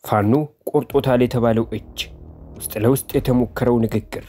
ፋኖ ቆርጦታል የተባለው እጅ ውስጥ ለውስጥ የተሞከረው ንግግር።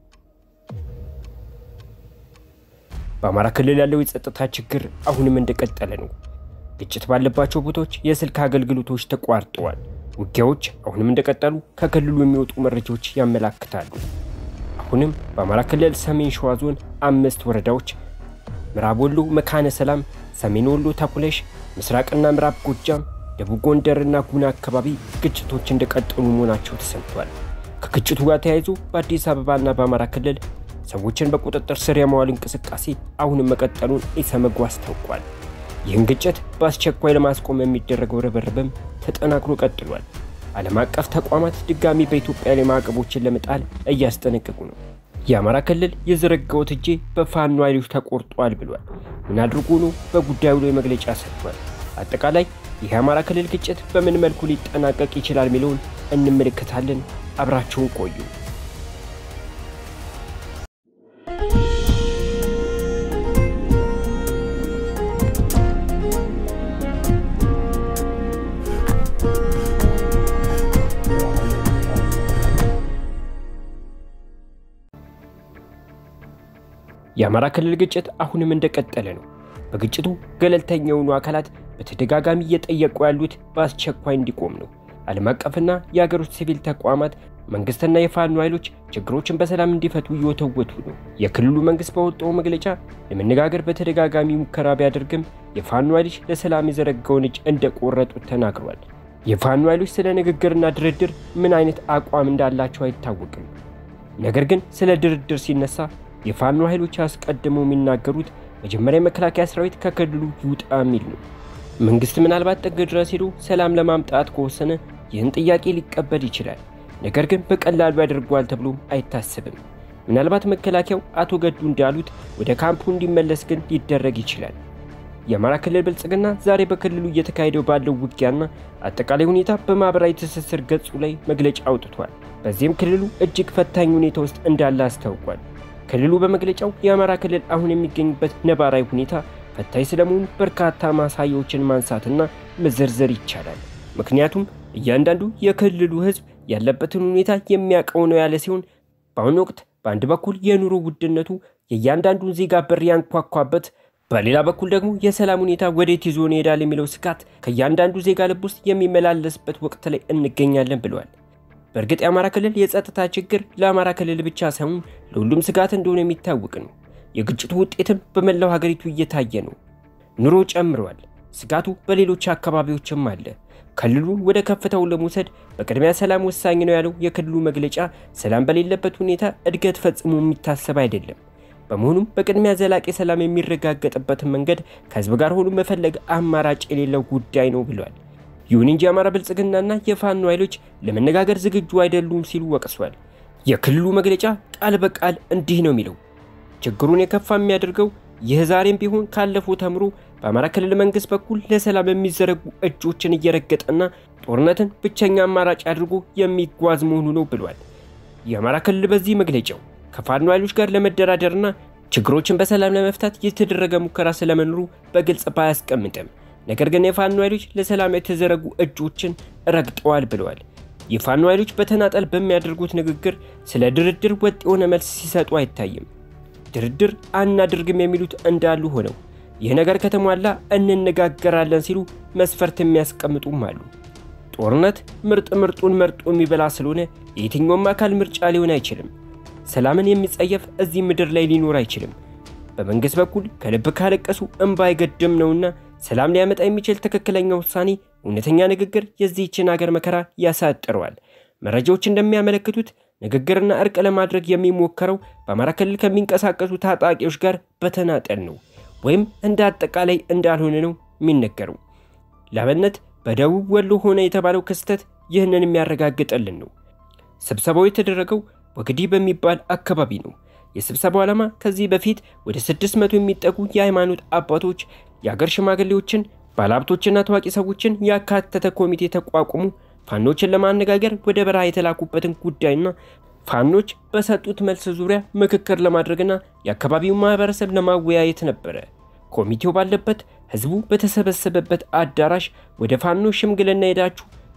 በአማራ ክልል ያለው የጸጥታ ችግር አሁንም እንደቀጠለ ነው። ግጭት ባለባቸው ቦታዎች የስልክ አገልግሎቶች ተቋርጠዋል። ውጊያዎች አሁንም እንደቀጠሉ ከክልሉ የሚወጡ መረጃዎች ያመላክታሉ። አሁንም በአማራ ክልል ሰሜን ሸዋ ዞን አምስት ወረዳዎች ምዕራብ ወሎ መካነ ሰላም፣ ሰሜን ወሎ ተኩለሽ፣ ምስራቅና ምዕራብ ጎጃም፣ ደቡብ ጎንደርና ጉና አካባቢ ግጭቶች እንደቀጠሉ መሆናቸው ተሰምቷል። ከግጭቱ ጋር ተያይዞ በአዲስ አበባና በአማራ ክልል ሰዎችን በቁጥጥር ስር የማዋል እንቅስቃሴ አሁንም መቀጠሉን ኢሰመጉ አስታውቋል። ይህን ግጭት በአስቸኳይ ለማስቆም የሚደረገው ርብርብም ተጠናክሮ ቀጥሏል። ዓለም አቀፍ ተቋማት ድጋሚ በኢትዮጵያ ላይ ማዕቀቦችን ለመጣል እያስጠነቀቁ ነው። የአማራ ክልል የዘረጋው እጄ በፋኖ ኃይሎች ተቆርጧል ብሏል። ምን አድርጎ ነው? በጉዳዩ ላይ መግለጫ ሰጥቷል። አጠቃላይ ይህ የአማራ ክልል ግጭት በምን መልኩ ሊጠናቀቅ ይችላል የሚለውን እንመለከታለን። አብራችሁን ቆዩ። የአማራ ክልል ግጭት አሁንም እንደቀጠለ ነው። በግጭቱ ገለልተኛ የሆኑ አካላት በተደጋጋሚ እየጠየቁ ያሉት በአስቸኳይ እንዲቆም ነው። ዓለም አቀፍና የአገር ውስጥ ሲቪል ተቋማት መንግስትና የፋኖ ኃይሎች ችግሮችን በሰላም እንዲፈቱ እየወተወቱ ነው። የክልሉ መንግስት በወጣው መግለጫ ለመነጋገር በተደጋጋሚ ሙከራ ቢያደርግም የፋኖ ኃይሎች ለሰላም የዘረጋውን እጅ እንደቆረጡት ተናግሯል። የፋኖ ኃይሎች ስለ ንግግርና ድርድር ምን አይነት አቋም እንዳላቸው አይታወቅም። ነገር ግን ስለ ድርድር ሲነሳ የፋኖ ኃይሎች አስቀድመው የሚናገሩት መጀመሪያ የመከላከያ ሰራዊት ከክልሉ ይውጣ የሚል ነው። መንግስት ምናልባት ጥግ ድረስ ሄዶ ሰላም ለማምጣት ከወሰነ ይህን ጥያቄ ሊቀበል ይችላል። ነገር ግን በቀላሉ ያደርገዋል ተብሎም አይታሰብም። ምናልባት መከላከያው አቶ ገዱ እንዳሉት ወደ ካምፑ እንዲመለስ ግን ሊደረግ ይችላል። የአማራ ክልል ብልጽግና ዛሬ በክልሉ እየተካሄደው ባለው ውጊያና አጠቃላይ ሁኔታ በማኅበራዊ ትስስር ገጹ ላይ መግለጫ አውጥቷል። በዚህም ክልሉ እጅግ ፈታኝ ሁኔታ ውስጥ እንዳለ አስታውቋል። ክልሉ በመግለጫው የአማራ ክልል አሁን የሚገኝበት ነባራዊ ሁኔታ ፈታኝ ስለመሆኑ በርካታ ማሳያዎችን ማንሳትና መዘርዘር ይቻላል። ምክንያቱም እያንዳንዱ የክልሉ ሕዝብ ያለበትን ሁኔታ የሚያውቀው ነው ያለ ሲሆን በአሁኑ ወቅት በአንድ በኩል የኑሮ ውድነቱ የእያንዳንዱን ዜጋ በር ያንኳኳበት፣ በሌላ በኩል ደግሞ የሰላም ሁኔታ ወዴት ይዞን ይሄዳል የሚለው ስጋት ከእያንዳንዱ ዜጋ ልብ ውስጥ የሚመላለስበት ወቅት ላይ እንገኛለን ብለዋል። በእርግጥ የአማራ ክልል የጸጥታ ችግር ለአማራ ክልል ብቻ ሳይሆን ለሁሉም ስጋት እንደሆነ የሚታወቅ ነው። የግጭቱ ውጤትም በመላው ሀገሪቱ እየታየ ነው። ኑሮ ጨምረዋል። ስጋቱ በሌሎች አካባቢዎችም አለ። ክልሉን ወደ ከፍታው ለመውሰድ በቅድሚያ ሰላም ወሳኝ ነው ያለው የክልሉ መግለጫ ሰላም በሌለበት ሁኔታ እድገት ፈጽሞ የሚታሰብ አይደለም። በመሆኑም በቅድሚያ ዘላቂ ሰላም የሚረጋገጥበትን መንገድ ከህዝብ ጋር ሆኖ መፈለግ አማራጭ የሌለው ጉዳይ ነው ብሏል። ይሁን እንጂ የአማራ ብልጽግናና የፋኖ ኃይሎች ለመነጋገር ዝግጁ አይደሉም ሲሉ ወቅሷል። የክልሉ መግለጫ ቃል በቃል እንዲህ ነው የሚለው ችግሩን የከፋ የሚያደርገው ይህ ዛሬም ቢሆን ካለፈው ተምሮ በአማራ ክልል መንግስት በኩል ለሰላም የሚዘረጉ እጆችን እየረገጠና ጦርነትን ብቸኛ አማራጭ አድርጎ የሚጓዝ መሆኑ ነው ብሏል። የአማራ ክልል በዚህ መግለጫው ከፋኖ ኃይሎች ጋር ለመደራደርና ችግሮችን በሰላም ለመፍታት የተደረገ ሙከራ ስለመኖሩ በግልጽ ባያስቀምጥም ነገር ግን የፋኖ ኃይሎች ለሰላም የተዘረጉ እጆችን ረግጠዋል ብለዋል። የፋኖ ኃይሎች በተናጠል በሚያደርጉት ንግግር ስለ ድርድር ወጥ የሆነ መልስ ሲሰጡ አይታይም። ድርድር አናድርግም የሚሉት እንዳሉ ሆነው ይህ ነገር ከተሟላ እንነጋገራለን ሲሉ መስፈርት የሚያስቀምጡም አሉ። ጦርነት ምርጥ ምርጡን መርጦ የሚበላ ስለሆነ የየትኛውም አካል ምርጫ ሊሆን አይችልም። ሰላምን የሚጸየፍ እዚህ ምድር ላይ ሊኖር አይችልም። በመንግሥት በኩል ከልብ ካለቀሱ እምባ አይገድም ነውና ሰላም ሊያመጣ የሚችል ትክክለኛ ውሳኔ፣ እውነተኛ ንግግር የዚህችን አገር መከራ ያሳጥረዋል። መረጃዎች እንደሚያመለክቱት ንግግርና እርቅ ለማድረግ የሚሞከረው በአማራ ክልል ከሚንቀሳቀሱ ታጣቂዎች ጋር በተናጠል ነው ወይም እንደ አጠቃላይ እንዳልሆነ ነው የሚነገረው። ለአብነት በደቡብ ወሎ ሆነ የተባለው ክስተት ይህንን የሚያረጋግጥልን ነው። ስብሰባው የተደረገው ወግዲ በሚባል አካባቢ ነው። የስብሰባው ዓላማ ከዚህ በፊት ወደ 600 የሚጠጉ የሃይማኖት አባቶች፣ የአገር ሽማግሌዎችን፣ ባለሀብቶችና ታዋቂ ሰዎችን ያካተተ ኮሚቴ ተቋቁሞ ፋኖችን ለማነጋገር ወደ በረሃ የተላኩበትን ጉዳይና ፋኖች በሰጡት መልስ ዙሪያ ምክክር ለማድረግና የአካባቢውን ማህበረሰብ ለማወያየት ነበረ። ኮሚቴው ባለበት ህዝቡ በተሰበሰበበት አዳራሽ ወደ ፋኖ ሽምግልና ሄዳችሁ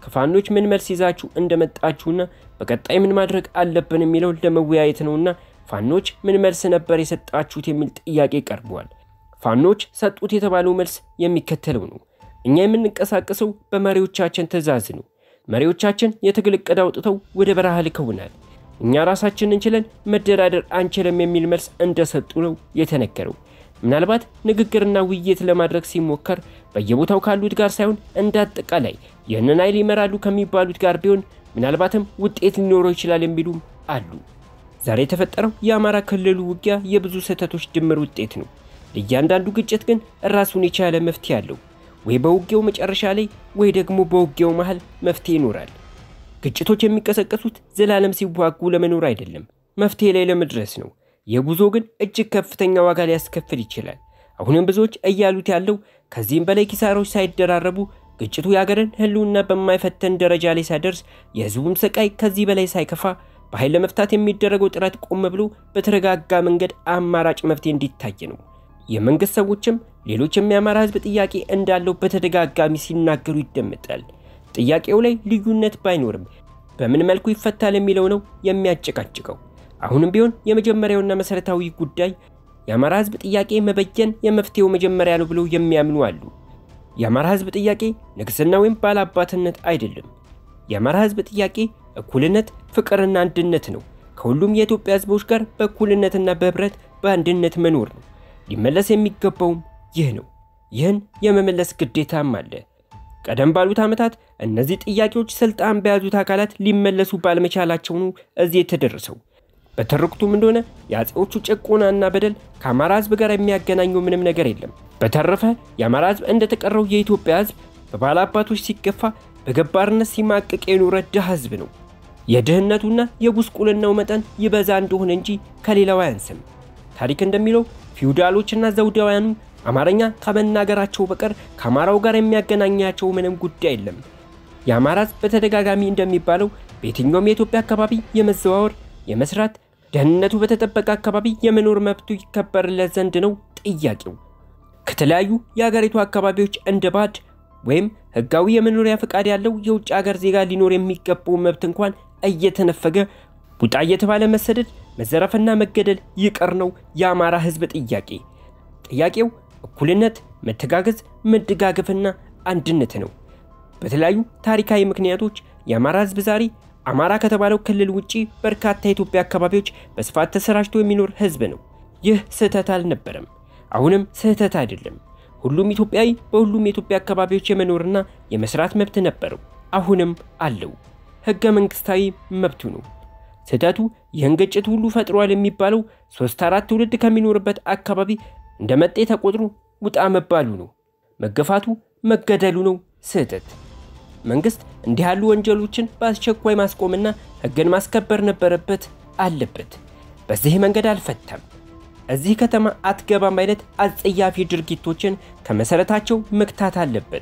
ከፋኖች ምን መልስ ይዛችሁ እንደመጣችሁና በቀጣይ ምን ማድረግ አለብን የሚለውን ለመወያየት ነውና ፋኖች ምን መልስ ነበር የሰጣችሁት የሚል ጥያቄ ቀርበዋል። ፋኖች ሰጡት የተባለው መልስ የሚከተለው ነው። እኛ የምንንቀሳቀሰው በመሪዎቻችን ትዕዛዝ ነው። መሪዎቻችን የትግል ዕቅድ አውጥተው ወደ በረሃ ልከውናል። እኛ ራሳችን እንችለን መደራደር አንችልም የሚል መልስ እንደሰጡ ነው የተነገረው። ምናልባት ንግግርና ውይይት ለማድረግ ሲሞከር በየቦታው ካሉት ጋር ሳይሆን እንደ አጠቃላይ ይህንን ኃይል ይመራሉ ከሚባሉት ጋር ቢሆን ምናልባትም ውጤት ሊኖረው ይችላል የሚሉም አሉ። ዛሬ የተፈጠረው የአማራ ክልሉ ውጊያ የብዙ ስህተቶች ድምር ውጤት ነው። ለእያንዳንዱ ግጭት ግን ራሱን የቻለ መፍትሄ አለው። ወይ በውጊያው መጨረሻ ላይ ወይ ደግሞ በውጊያው መሃል መፍትሄ ይኖራል። ግጭቶች የሚቀሰቀሱት ዘላለም ሲዋጉ ለመኖር አይደለም፣ መፍትሄ ላይ ለመድረስ ነው። የጉዞ ግን እጅግ ከፍተኛ ዋጋ ሊያስከፍል ይችላል። አሁንም ብዙዎች እያሉት ያለው ከዚህም በላይ ኪሳራዎች ሳይደራረቡ ግጭቱ የሀገርን ሕልውና በማይፈተን ደረጃ ላይ ሳይደርስ የሕዝቡም ስቃይ ከዚህ በላይ ሳይከፋ በኃይል ለመፍታት የሚደረገው ጥረት ቆም ብሎ በተረጋጋ መንገድ አማራጭ መፍትሄ እንዲታይ ነው። የመንግስት ሰዎችም ሌሎችም የአማራ ሕዝብ ጥያቄ እንዳለው በተደጋጋሚ ሲናገሩ ይደመጣል። ጥያቄው ላይ ልዩነት ባይኖርም በምን መልኩ ይፈታል የሚለው ነው የሚያጨቃጭቀው። አሁንም ቢሆን የመጀመሪያውና መሰረታዊ ጉዳይ የአማራ ህዝብ ጥያቄ መበየን የመፍትሄው መጀመሪያ ነው ብለው የሚያምኑ አሉ። የአማራ ህዝብ ጥያቄ ንግስና ወይም ባላባትነት አይደለም። የአማራ ህዝብ ጥያቄ እኩልነት፣ ፍቅርና አንድነት ነው። ከሁሉም የኢትዮጵያ ህዝቦች ጋር በእኩልነትና በህብረት በአንድነት መኖር ነው። ሊመለስ የሚገባውም ይህ ነው። ይህን የመመለስ ግዴታም አለ። ቀደም ባሉት ዓመታት እነዚህ ጥያቄዎች ስልጣን በያዙት አካላት ሊመለሱ ባለመቻላቸው ነው እዚህ የተደረሰው። በትርክቱም እንደሆነ የአፄዎቹ ጭቆናና በደል ከአማራ ህዝብ ጋር የሚያገናኘው ምንም ነገር የለም። በተረፈ የአማራ ህዝብ እንደተቀረው የኢትዮጵያ ህዝብ በባላባቶች ሲገፋ በገባርነት ሲማቅቅ የኖረ ድሃ ህዝብ ነው። የድህነቱና የጉስቁልናው መጠን ይበዛ እንደሆነ እንጂ ከሌላው አያንስም። ታሪክ እንደሚለው ፊውዳሎችና ዘውዳውያኑ አማርኛ ከመናገራቸው በቀር ከአማራው ጋር የሚያገናኛቸው ምንም ጉዳይ የለም። የአማራ ህዝብ በተደጋጋሚ እንደሚባለው በየትኛውም የኢትዮጵያ አካባቢ የመዘዋወር የመስራት ደህንነቱ በተጠበቀ አካባቢ የመኖር መብቱ ይከበርለት ዘንድ ነው ጥያቄው። ከተለያዩ የአገሪቱ አካባቢዎች እንደ ባድ ወይም ህጋዊ የመኖሪያ ፈቃድ ያለው የውጭ ሀገር ዜጋ ሊኖር የሚገባው መብት እንኳን እየተነፈገ ቡጣ እየተባለ መሰደድ፣ መዘረፍና መገደል ይቀር ነው የአማራ ህዝብ ጥያቄ። ጥያቄው እኩልነት፣ መተጋገዝ፣ መደጋገፍና አንድነት ነው። በተለያዩ ታሪካዊ ምክንያቶች የአማራ ህዝብ ዛሬ አማራ ከተባለው ክልል ውጪ በርካታ የኢትዮጵያ አካባቢዎች በስፋት ተሰራጭቶ የሚኖር ህዝብ ነው። ይህ ስህተት አልነበረም፣ አሁንም ስህተት አይደለም። ሁሉም ኢትዮጵያዊ በሁሉም የኢትዮጵያ አካባቢዎች የመኖርና የመስራት መብት ነበረው፣ አሁንም አለው። ህገ መንግስታዊ መብቱ ነው። ስህተቱ ይህን ግጭት ሁሉ ፈጥሯል የሚባለው ሶስት አራት ትውልድ ከሚኖርበት አካባቢ እንደ መጤ ተቆጥሮ ውጣ መባሉ ነው። መገፋቱ መገደሉ ነው ስህተት። መንግስት እንዲህ ያሉ ወንጀሎችን በአስቸኳይ ማስቆምና ህግን ማስከበር ነበረበት አለበት። በዚህ መንገድ አልፈታም። እዚህ ከተማ አትገባም አይነት አጸያፊ ድርጊቶችን ከመሰረታቸው መግታት አለበት።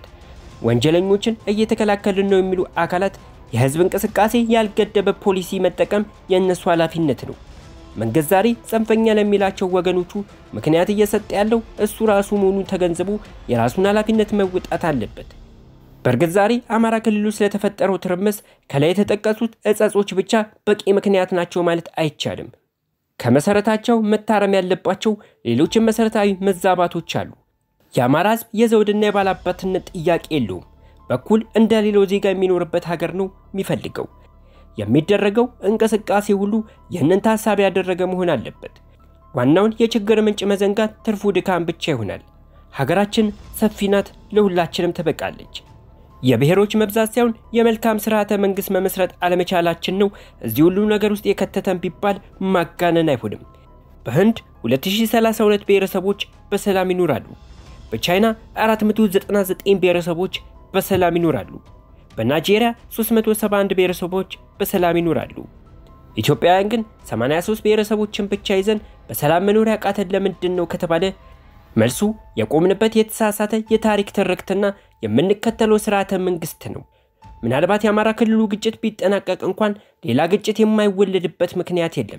ወንጀለኞችን እየተከላከልን ነው የሚሉ አካላት የህዝብ እንቅስቃሴ ያልገደበ ፖሊሲ መጠቀም የእነሱ ኃላፊነት ነው። መንግስት ዛሬ ጽንፈኛ ለሚላቸው ወገኖቹ ምክንያት እየሰጠ ያለው እሱ ራሱ መሆኑን ተገንዝቦ የራሱን ኃላፊነት መወጣት አለበት። በእርግጥ ዛሬ አማራ ክልሉ ስለተፈጠረው ትርምስ ከላይ የተጠቀሱት እጸጾች ብቻ በቂ ምክንያት ናቸው ማለት አይቻልም። ከመሰረታቸው መታረም ያለባቸው ሌሎችም መሰረታዊ መዛባቶች አሉ። የአማራ ህዝብ የዘውድና የባላባትነት ጥያቄ የለውም። በኩል እንደ ሌላው ዜጋ የሚኖርበት ሀገር ነው የሚፈልገው። የሚደረገው እንቅስቃሴ ሁሉ ይህንን ታሳቢ ያደረገ መሆን አለበት። ዋናውን የችግር ምንጭ መዘንጋት ትርፉ ድካም ብቻ ይሆናል። ሀገራችን ሰፊ ናት፣ ለሁላችንም ትበቃለች። የብሔሮች መብዛት ሳይሆን የመልካም ስርዓተ መንግስት መመስረት አለመቻላችን ነው እዚህ ሁሉ ነገር ውስጥ የከተተን ቢባል ማጋነን አይሆንም። በህንድ 2032 ብሔረሰቦች በሰላም ይኖራሉ። በቻይና 499 ብሔረሰቦች በሰላም ይኖራሉ። በናይጄሪያ 371 ብሔረሰቦች በሰላም ይኖራሉ። ኢትዮጵያውያን ግን 83 ብሔረሰቦችን ብቻ ይዘን በሰላም መኖር ያቃተን ለምንድን ነው ከተባለ መልሱ የቆምንበት የተሳሳተ የታሪክ ትርክትና የምንከተለው ስርዓተ መንግስት ነው። ምናልባት የአማራ ክልሉ ግጭት ቢጠናቀቅ እንኳን ሌላ ግጭት የማይወለድበት ምክንያት የለም።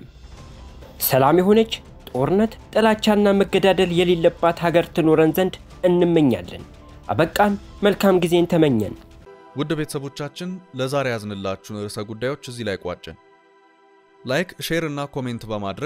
ሰላም የሆነች ጦርነት፣ ጥላቻና መገዳደል የሌለባት ሀገር ትኖረን ዘንድ እንመኛለን። አበቃን። መልካም ጊዜን ተመኘን። ውድ ቤተሰቦቻችን ለዛሬ ያዝንላችሁን ርዕሰ ጉዳዮች እዚህ ላይ ቋጨን። ላይክ፣ ሼር እና ኮሜንት በማድረግ